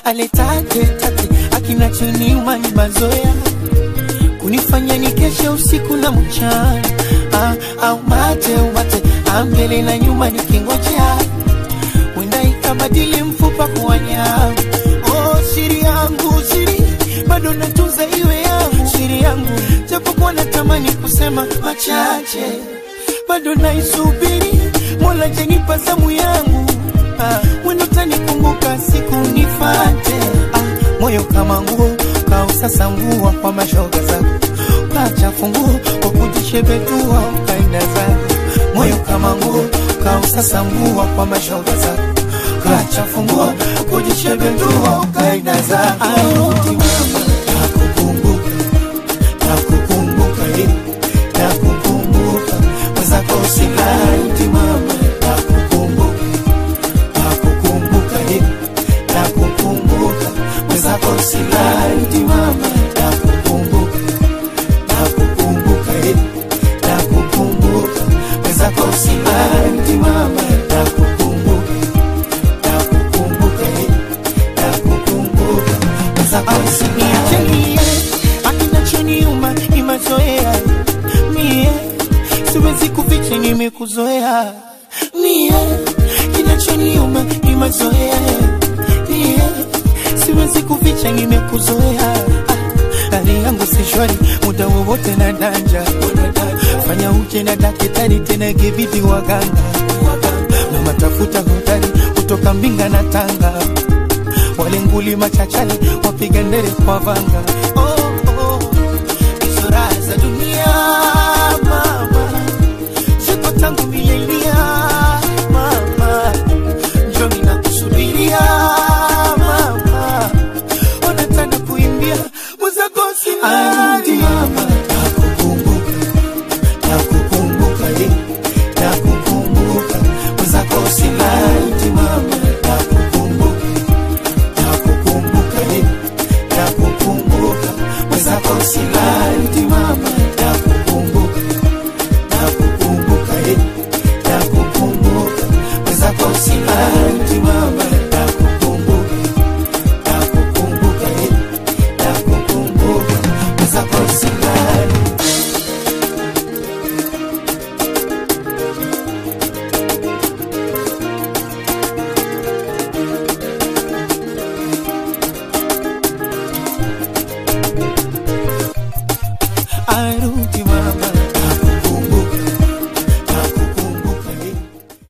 aletate tate akinachoniuma ni mazoea kunifanya nikeshe usiku na mchana ah, au mate umate ambele na nyuma nikingojea wenda ikabadili mfupa kuwa nyama oh, siri yangu siri bado natunza iwe yangu siri yangu japokuwa natamani kusema machache bado naisubiri mola jenipa zamu yangu ah, wendo tanikumbuka siku nifate ah, moyo kama nguo kausasa nguo kwa mashoga zako kachafu nguo kwa kujishebetua ukaenda zako moyo kama nguo kausasa nguo kwa mashoga zako kachafu nguo kujishebetua ukaenda zako Arudi mama, nakukumbuka nakukumbuka eh, nakukumbuka mwenzako usilali mama nakukumbuka nakukumbuka eh, nakukumbuka mwenzako usilali mama nakukumbuka nakukumbuka eh, nakukumbuka mwenzako usilali mama nakukumbuka nakukumbuka eh, nakukumbuka mwenzako usilali akinachoniuma ni mazoea mie siwezi kuficha nimekuzoea mie kinachoniuma ni mazoea mie siwezi kuficha nimekuzoea Ah, hali yangu si shwari muda wowote na danja fanya uje na dakitari tena ikibidi waganga na matafuta hodari kutoka mbinga na tanga wale nguli machachali wapiga ndere kwa vanga oh, oh. Hizo raha za dunia mama ziko tangu milenia mama njomi na kusubiria mama onatana kuimbia mwenzako silali mama nakukumbuka nakukumbuka eh, nakukumbuka mwenzako silali mama nakukumbuka nakukumbuka eh, nakukumbuka mwenzako silali mama nakukumbuka nakukumbuka eh, nakukumbuka mwenzako silali mama nakukumbuka nakukumbuka eh, nakukumbuka mwenzako silali arudi mama